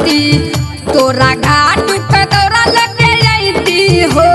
रहती तोरा घाट पे दौरा लगे अइती हो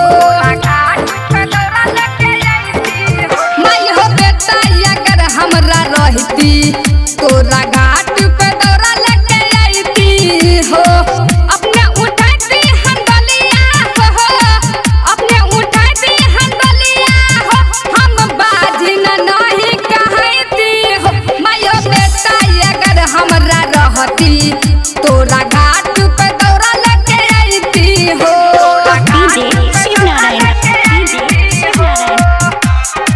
माई हो बेटा अगर हमरा रहती तोरा घाट पे दौरा लगे अइती हो अपने उठाती हम बलिया हो अपने उठाती हम बलिया हो हम बाजी न नहीं कहती हो माई हो बेटा अगर हमरा रहती तोरा घाट पे दौरा लगे अइती हो डीजे शिवनारायण डीजे शिवनारायण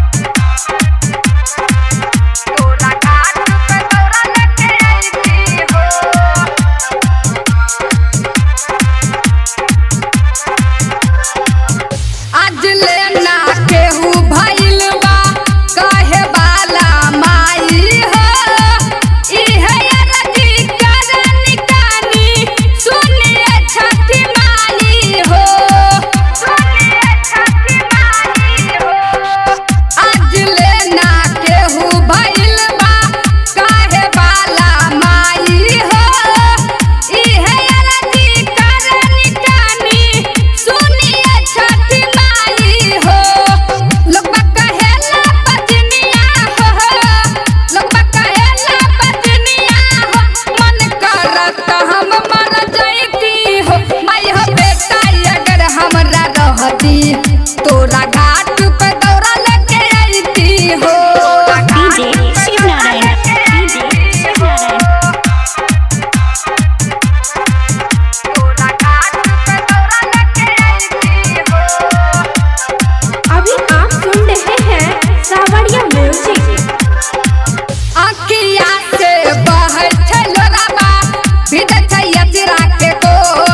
आज लेना केहू भइल बा कहे वाला माई हो इहे अरजी करनी कानी सुनिए छठी माई हो आज लेना केहू भइल बा कहे वाला माई हो इहे अरजी करनी कानी सुनिए छठी माई हो लोगबा कहेला बजनिया हो लोगबा कहेला बजनिया हो मन करत हम मर जइती हो माई हो बेटा अगर हमरा रहती तोरा घाट पे दौरा लगे अइती हो डीजे शिवनारायण डीजे शिवनारायण अभी आप सुन रहे हैं सावरिया म्यूजिक अखिया से बहै छै लोराबा भीतर छै यतिरा के कोर